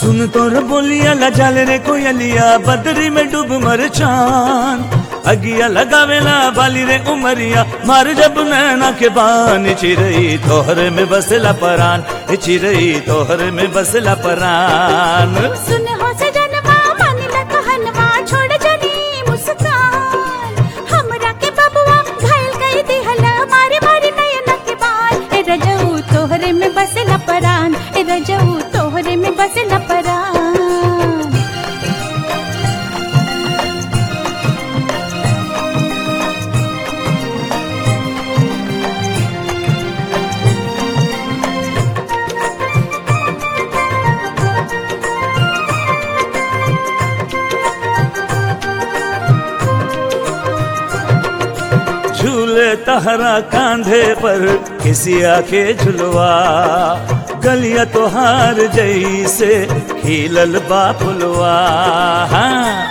सुन तोर बोलिया लजाल रे कोयलिया बदरी में डूब मर चान अगिया लगावेला बाली रे उमरिया मार जब नैना के बान चिरई तोहरे में बसला परान ए चिरई तोहरे में बसला परान सुन हो सजनवा मन ल कहनवा छोड़ जनी मुस्कान हमरा के बबुआ घायल कई दिहला मारे मारे नयन के बाल ए रजऊ तोहरे में बसला परान ए रजऊ तोहरे में बसला परान झूले तहरा कांधे पर किसिया के झुलवा गलिया तोहार जैसे खिलल बापुलवा हाँ।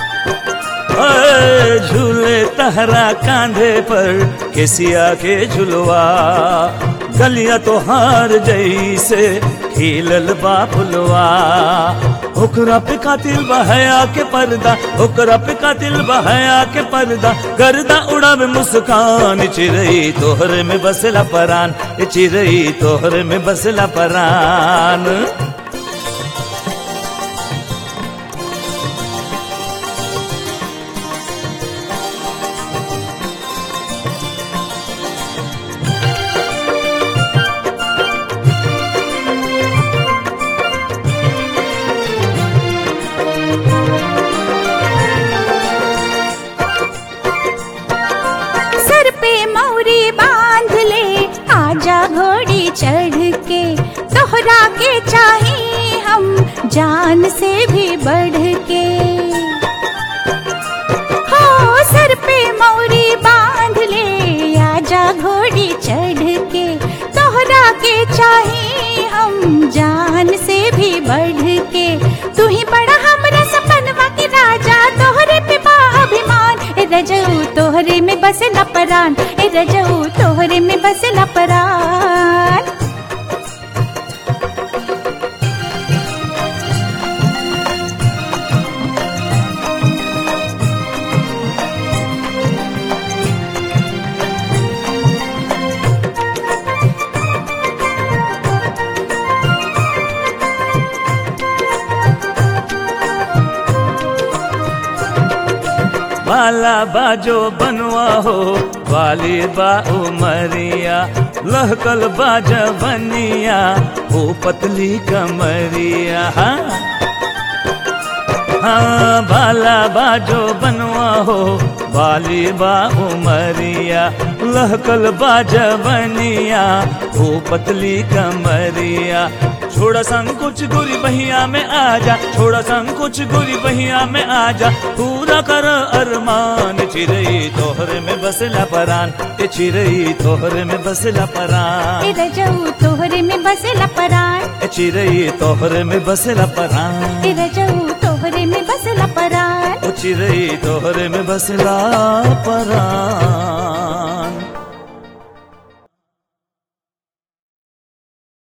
ओए, झूले तहरा कांधे पर किसिया के झुलवा गलिया तोहार जैसे खिलल बापुलवा ओकरा पे कातिल बहया के पर्दा ओकरा पे कातिल बहया के पर्दा गर्दा उड़ावे मुस्कान चिरई तोहरे में बसला परान ए चिरई तोहरे में बसला परान सर पे मौरी बांध ले आजा घोड़ी चढ़ के तोहरा के चाहे हम जान से भी बढ़ के हो सर पे मौरी बांध ले आजा घोड़ी चढ़ के तोहरा के चाहे हम जान से भी बढ़ के तू ही बड़ा हमरा सपनवा के राजा तोहरे पे बा अभिमान ए रजऊ तोहरे में बसला परान ए रजऊ तोहरे में बसला परान बाला बाजो बनवा हो वाली बा उमरिया लहकल बाजा बनिया हो पतली कमरिया हाँ हाँ बाला बाजो बनवा हो वाली बा उमरिया लहकल बाजा बनिया हो पतली कमरिया छोड़ा संकुच गुरी बहिया में आजा छोड़ा संकुच गुरी बहिया में आजा पूरा कर अरमान चिरई तोहरे में बसला परान ए चिरई तोहरे में बसला परान ए रजऊ तोहरे में बसला परान ए चिरई तोहरे में बसला परान ए रजऊ तोहरे में बसला परान ओ चिरई तोहरे में बसला परान